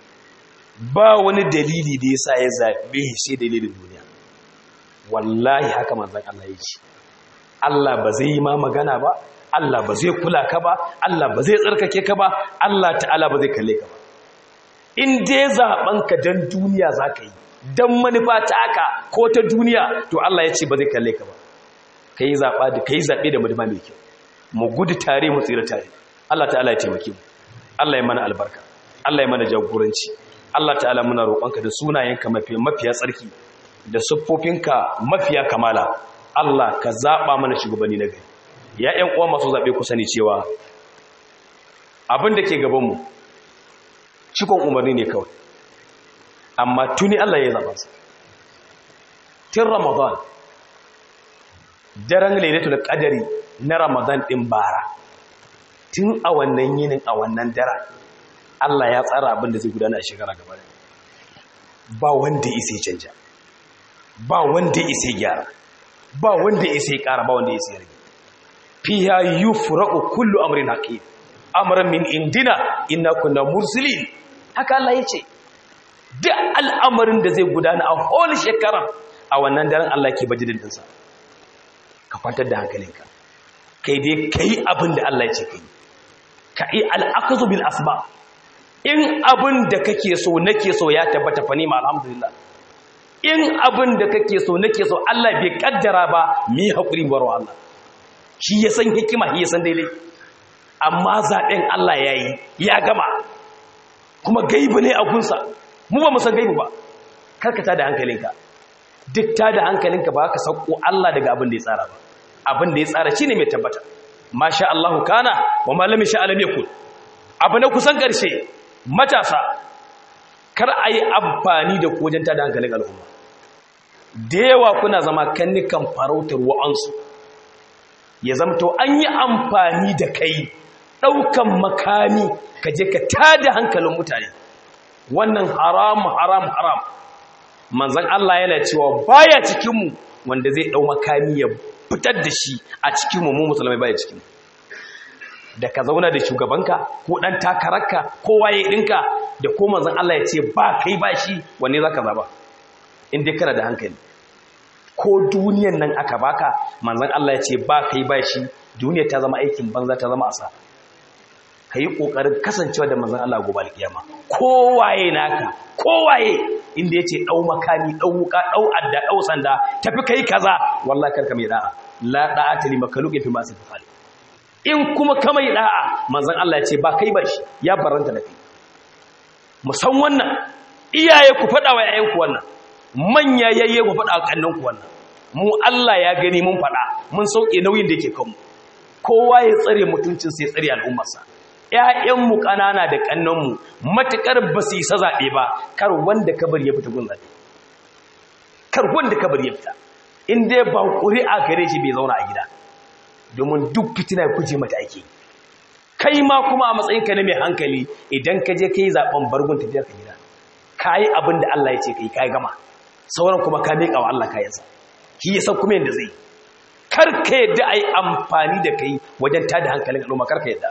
ba wani dalili da ya sa ya zaɓe shi dalilin duniya wallahi haka manzan Allah ya ce Allah ba zai yi ma magana ba Allah ba zai kula ka ba Allah ba zai tsarkake ka ba Allah ta'ala ba zai kalle ka ba in dai zaɓen ka don duniya za ka yi don manufa ta haka ko ta duniya to Allah ya ce ba zai kalle ka ba ka yi zaɓe da manufa mai kyau mu gudu tare mu tsira tare Allah ta'ala ya taimake mu Allah ya mana albarka Allah ya mana jagoranci Allah ta'ala muna roƙonka da sunayenka mafiya tsarki da siffofinka mafiya kamala Allah ka zaɓa mana shugabanni na gari ya ƴan uwa masu zaɓe ku sani cewa abin da ke gabanmu cikon umarni ne kawai amma tuni Allah ya zaɓa su tun ramadan daren lailatul qadari na ramadan ɗin bara tun a wannan yinin a wannan daren Allah ya tsara abin da zai gudana a shekara gaba da ba wanda ya isa canja ba wanda ya isa gyara ba wanda ya isa ƙara ba wanda ya isa rage fiya yufraqu kullu amrin hakim amran min indina inna kunna mursilin haka Allah yace duk al'amarin da zai gudana a whole shekara a wannan daren Allah ke bajidin dinsa ka kwantar da hankalinka kai dai kai abin da Allah ya ce kai ka yi al'akazu bil asba in abin da kake so nake so ya tabbata fa nima alhamdulillah in abin da kake so nake so Allah bai kaddara ba mi haƙuri baro Allah shi ya san hikima shi ya san daidai amma zaɓen Allah ya yi ya gama kuma gaibu ne a gunsa mu ba mu san gaibu ba karkata da hankalinka duk ta da hankalinka ba ka sauko Allah daga abin da ya tsara ba abin da ya tsara shine mai tabbata masha Allahu kana wa ma lam yasha lam yakun abu na kusan karshe matasa kar ayi amfani da kojin ta da hankalin al'umma da yawa kuna zama kannikan farautar wa'ansu ya zamto an yi amfani da kai daukan makami ka je ka tada hankalin mutane wannan haram haram haram manzon Allah yana cewa baya cikin mu wanda zai dau makami ya fitar da shi a cikin mu musulmai baya cikin da ka zauna da shugabanka ko dan takararka ko waye dinka da ko manzon Allah ya ce ba kai ba shi wanne zaka zaba in dai kana da hankali ko duniyan nan aka baka manzon Allah ya ce ba kai ba shi duniya ta zama aikin banza ta zama asa kai kokarin kasancewa da manzon Allah gobe alkiyama kowaye naka kowaye inda yace dau makami dau wuka dau adda dau sanda tafi kai kaza wallahi karka mai da'a la da'ata li makhluqin fi ma'siyati khaliq in kuma ka mai da'a manzon Allah ya ce ba kai ba shi ya baranta da kai musan wannan iyaye ku fada wa yayan ku wannan manya yayye ku fada wa kannan ku wannan mu Allah ya gani mun faɗa mun sauke nauyin da yake kanmu kowa ya tsare mutuncin sai tsare al'ummarsa ƴaƴanmu ƙanana da ƙannanmu matuƙar ba su isa zaɓe ba kar wanda ka bari ya fita gun zaɓe kar wanda ka bari ya fita in dai ba ƙuri'a gare shi bai zauna a gida domin duk fitina kuje mata ake kai ma kuma a matsayinka na mai hankali idan ka je ka yi zaɓen bargun tafiyar ka gida ka yi abin da Allah ya ce ka yi ka yi gama sauran kuma ka miƙa wa Allah kayansa shi ya san kuma yadda zai kar ka yadda a yi amfani da kai wajen tada hankalin al'umma kar ka yadda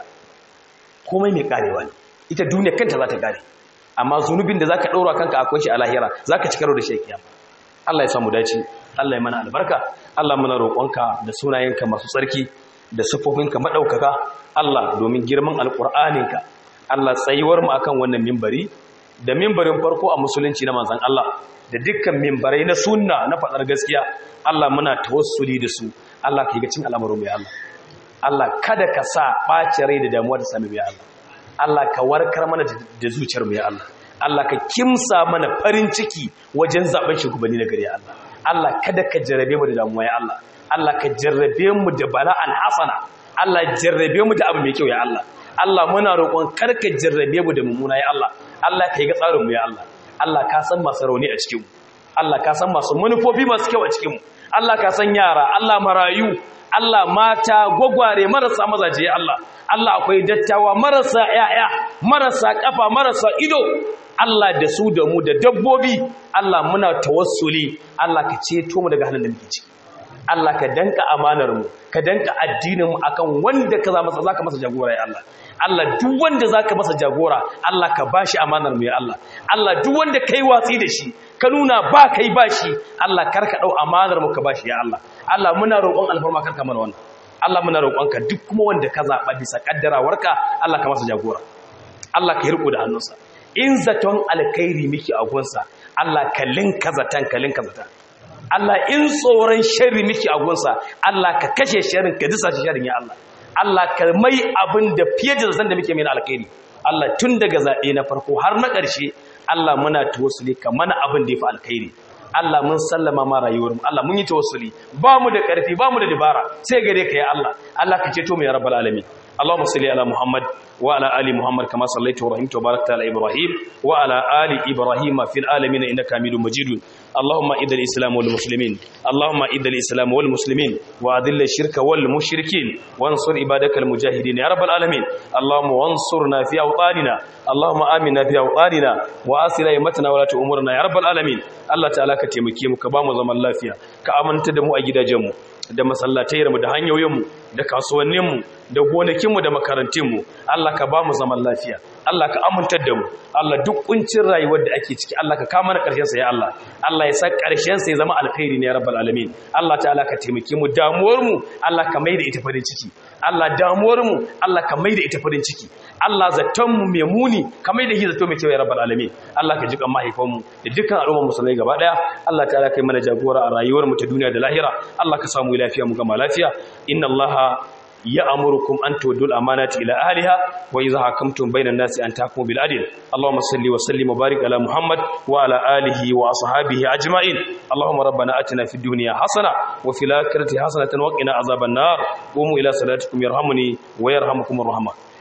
komai mai karewa ne ita duniya kanta za ta kare amma zunubin da za ka ɗaura kanka akwai shi a lahira za ka ci karo da shi a Allah ya samu dace Allah ya mana albarka Allah muna roƙonka da sunayenka masu tsarki da siffofinka maɗaukaka Allah domin girman alƙur'aninka Allah tsayuwar mu akan wannan mimbari da mimbarin farko a musulunci na manzon Allah da dukkan mimbarai na sunna na faɗar gaskiya Allah muna tawassuli da su Allah ka yi gacin al'amarin mai Allah Allah kada ka sa ɓace rai da damuwa da sami mai Allah Allah ka warkar mana da zuciyar mai Allah Allah ka kimsa mana farin ciki wajen zaben shugabanni na gari Allah Allah kada ka jarrabe mu da damuwa ya Allah Allah ka jarrabe mu da bala'an hasana Allah jarrabe mu da abu mai kyau ya Allah Allah muna roƙon kar ka jarrabe mu da mummuna ya Allah Allah ka yi ga tsarin mu ya Allah Allah ka san masu rauni a cikin mu Allah ka san masu manufofi masu kyau a cikin mu Allah ka san yara Allah marayu Allah mata gwagware marasa mazaje ya Allah Allah akwai dattawa marasa yaya marasa kafa marasa ido Allah da su da mu da dabbobi Allah muna tawassuli Allah ka ceto mu daga halin da muke ciki Allah ka danka amanar mu ka danka addinin mu akan wanda ka masa zaka masa jagora ya Allah Allah duk wanda zaka masa jagora Allah ka bashi amanar mu ya Allah Allah duk wanda kai watsi da shi ka nuna ba kai bashi Allah karka dau amanar mu ka bashi ya Allah Allah muna roƙon alfarma karka mana wannan Allah muna roƙonka duk kuma wanda ka zaba bisa kaddarawarka Allah ka masa jagora Allah ka yi riko da hannunsa in zaton alkhairi miki a gunsa Allah ka linka zatan ka linka zatan Allah in tsoron sharri miki a gunsa Allah ka kashe sharrin ka disa sharrin ya Allah Allah ka mai abin da fiye da zaton da muke mai alkhairi Allah tun daga zaɓe na farko har na ƙarshe Allah muna tawassuli ka mana abin da ya fi alkhairi Allah mun sallama ma rayuwarmu Allah mun yi tawassuli ba mu da ƙarfi ba mu da dabara sai gare ka ya Allah Allah ka ceto mu ya rabbal alamin اللهم صل على محمد وعلى ال محمد كما صليت ورحمت وباركت على ابراهيم وعلى ال ابراهيم في العالمين انك حميد مجيد اللهم اذل الاسلام والمسلمين اللهم اذل الاسلام والمسلمين واذل الشرك والمشركين وانصر عبادك المجاهدين يا رب العالمين اللهم وانصرنا في اوطاننا اللهم امنا في اوطاننا واصل ائمتنا ولا امورنا يا رب العالمين الله تعالى ka taimake mu ka ba mu zaman lafiya ka amanta da mu a gidajenmu da masallatayarmu da hanyoyinmu da kasuwanninmu da gonakinmu da makarantinmu Allah ka ba mu zaman lafiya Allah ka amintar da mu Allah duk kuncin rayuwar da ake ciki Allah ka kama na ƙarshen sa ya Allah Allah ya sa ƙarshen sa ya zama alkhairi ne ya rabbal alamin Allah ta'ala ka taimake mu damuwar mu Allah ka maida ita farin ciki Allah damuwar mu Allah ka maida ita farin ciki Allah zaton mu mai muni ka maida shi zato mai kyau ya rabbal alamin Allah ka jikan mahaifan mu da dukkan al'ummar musulmai gaba daya Allah ta'ala kai mana jagora a rayuwar mu ta duniya da lahira Allah ka samu lafiya mu gama lafiya inna Allah يأمركم أن تودوا الأمانات إلى أهلها وإذا حكمتم بين الناس أن تحكموا بالعدل اللهم صل وسلم وبارك على محمد وعلى آله وأصحابه أجمعين اللهم ربنا أتنا في الدنيا حسنة وفي الآخرة حسنة وقنا عذاب النار قوموا إلى صلاتكم يرحمني ويرحمكم الرحمن